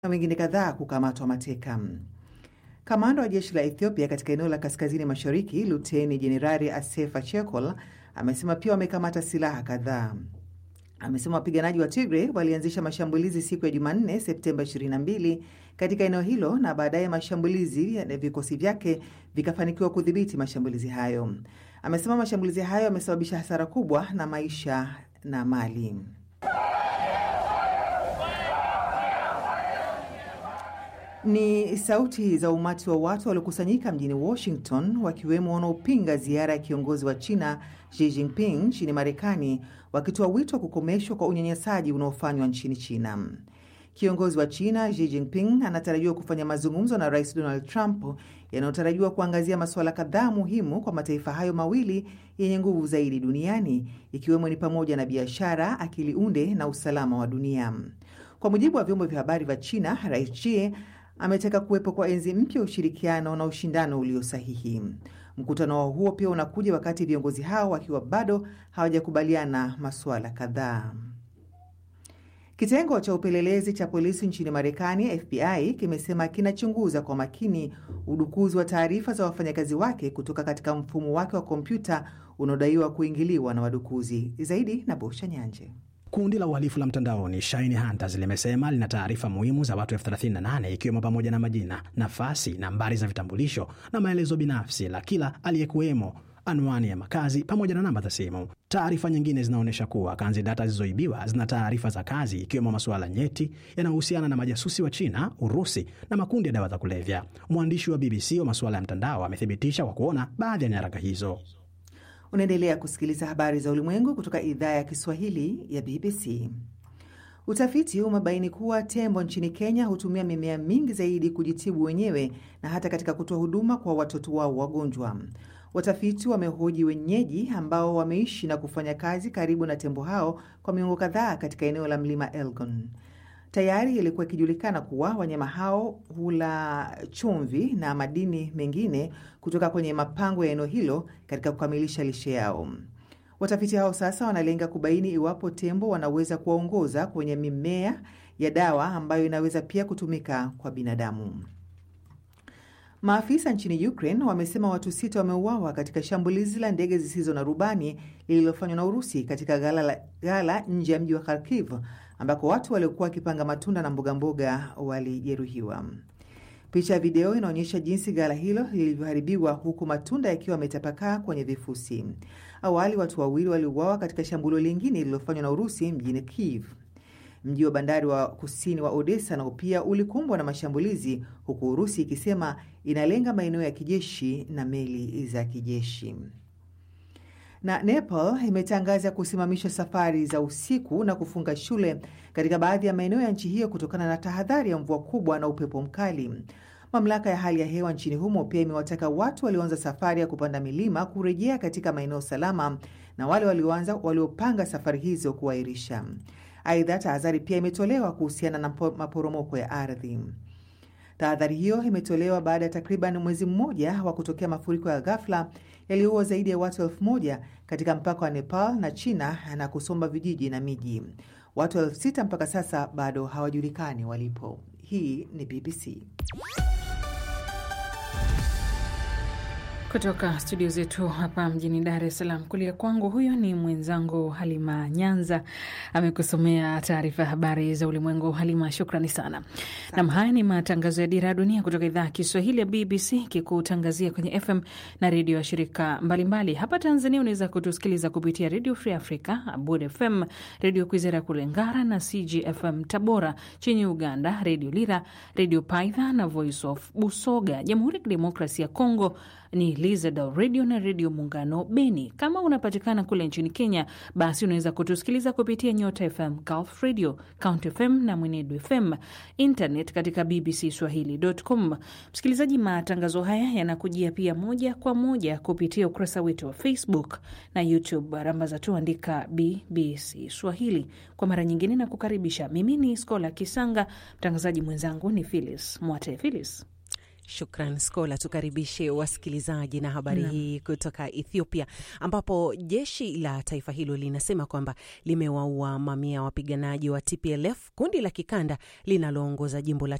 na wengine kadhaa kukamatwa mateka. Kamanda wa jeshi la Ethiopia katika eneo la kaskazini mashariki, Luteni Jenerali Asefa Chekol amesema pia wamekamata silaha kadhaa. Amesema wapiganaji wa Tigray walianzisha mashambulizi siku ya Jumanne, Septemba 22 katika eneo hilo na baadaye mashambulizi ya vikosi vyake vikafanikiwa kudhibiti mashambulizi hayo. Amesema mashambulizi hayo yamesababisha hasara kubwa na maisha na mali. Ni sauti za umati wa watu waliokusanyika mjini Washington, wakiwemo wanaopinga ziara ya kiongozi wa China Xi Jinping nchini Marekani, wakitoa wito wa kukomeshwa kwa unyanyasaji unaofanywa nchini China. Kiongozi wa China Xi Jinping anatarajiwa kufanya mazungumzo na Rais Donald Trump yanayotarajiwa kuangazia masuala kadhaa muhimu kwa mataifa hayo mawili yenye nguvu zaidi duniani, ikiwemo ni pamoja na biashara, akili unde na usalama wa dunia. Kwa mujibu wa vyombo vya habari vya China, Rais Xi ametaka kuwepo kwa enzi mpya ushirikiano na ushindano ulio sahihi. Mkutano wao huo pia unakuja wakati viongozi hao wakiwa bado hawajakubaliana masuala kadhaa. Kitengo cha upelelezi cha polisi nchini Marekani, FBI, kimesema kinachunguza kwa makini udukuzi wa taarifa za wafanyakazi wake kutoka katika mfumo wake wa kompyuta unaodaiwa kuingiliwa na wadukuzi. Zaidi na Bosha Nyanje. Kundi la uhalifu la mtandaoni Shine Hunters limesema lina taarifa muhimu za watu elfu 38 ikiwemo pamoja na majina, nafasi, nambari za vitambulisho na maelezo binafsi la kila aliyekuwemo, anwani ya makazi pamoja na namba za simu. Taarifa nyingine zinaonyesha kuwa kanzi data zilizoibiwa zina taarifa za kazi, ikiwemo masuala nyeti yanayohusiana na majasusi wa China, Urusi na makundi ya dawa za kulevya. Mwandishi wa BBC wa masuala ya mtandao amethibitisha kwa kuona baadhi ya nyaraka hizo. Unaendelea kusikiliza habari za ulimwengu kutoka idhaa ya Kiswahili ya BBC. Utafiti umebaini kuwa tembo nchini Kenya hutumia mimea mingi zaidi kujitibu wenyewe na hata katika kutoa huduma kwa watoto wao wagonjwa. Watafiti wamehoji wenyeji ambao wameishi na kufanya kazi karibu na tembo hao kwa miongo kadhaa katika eneo la mlima Elgon. Tayari ilikuwa ikijulikana kuwa wanyama hao hula chumvi na madini mengine kutoka kwenye mapango ya eneo hilo katika kukamilisha lishe yao. Watafiti hao sasa wanalenga kubaini iwapo tembo wanaweza kuwaongoza kwenye mimea ya dawa ambayo inaweza pia kutumika kwa binadamu. Maafisa nchini Ukraine wamesema watu sita wameuawa katika shambulizi la ndege zisizo na rubani lililofanywa na Urusi katika ghala, ghala nje ya mji wa Kharkiv ambako watu waliokuwa wakipanga matunda na mbogamboga walijeruhiwa. Picha ya video inaonyesha jinsi ghala hilo lilivyoharibiwa huku matunda yakiwa yametapakaa kwenye vifusi. Awali watu wawili waliuawa katika shambulio lingine lililofanywa na Urusi mjini Kiev. Mji wa bandari wa kusini wa Odessa nao pia ulikumbwa na mashambulizi, huku Urusi ikisema inalenga maeneo ya kijeshi na meli za kijeshi. Na Nepal imetangaza kusimamisha safari za usiku na kufunga shule katika baadhi ya maeneo ya nchi hiyo kutokana na tahadhari ya mvua kubwa na upepo mkali. Mamlaka ya hali ya hewa nchini humo pia imewataka watu walioanza safari ya kupanda milima kurejea katika maeneo salama na wale walioanza waliopanga safari hizo kuahirisha. Aidha, tahadhari pia imetolewa kuhusiana na maporomoko ya ardhi. Tahadhari hiyo imetolewa baada ya takriban mwezi mmoja wa kutokea mafuriko ya ghafla yaliyoua zaidi ya watu elfu moja katika mpaka wa Nepal na China na kusomba vijiji na miji. Watu elfu sita mpaka sasa bado hawajulikani walipo. Hii ni BBC. Kutoka studio zetu hapa mjini Dar es Salaam, kulia kwangu huyo ni mwenzangu Halima Nyanza, amekusomea taarifa ya habari za ulimwengu. Halima, shukrani sana. Nam, haya ni matangazo ya Dira ya Dunia kutoka idhaa ya Kiswahili ya BBC kikutangazia kwenye FM na redio ya shirika mbalimbali mbali. Hapa Tanzania unaweza kutusikiliza kupitia Redio Free Africa, Abud FM, Redio Kwizera kule Ngara na CGFM Tabora. Chini Uganda, Redio Lira, Redio Paidha na Voice of Busoga. Jamhuri ya Kidemokrasi ya Kongo ni Lizadal Radio na Redio Muungano Beni. Kama unapatikana kule nchini Kenya, basi unaweza kutusikiliza kupitia Nyota FM, Gulf Radio, Count FM na Mwenedu FM, internet katika BBC Swahili.com. Msikilizaji, matangazo haya yanakujia pia moja kwa moja kupitia ukurasa wetu wa Facebook na YouTube. Rambaza tu andika BBC Swahili. Kwa mara nyingine na kukaribisha. Mimi ni Skola Kisanga, mtangazaji mwenzangu ni Philis Mwate. Philis Shukran Skola. Tukaribishe wasikilizaji na habari hii kutoka Ethiopia, ambapo jeshi la taifa hilo linasema kwamba limewaua mamia ya wapiganaji wa TPLF, kundi la kikanda linaloongoza jimbo la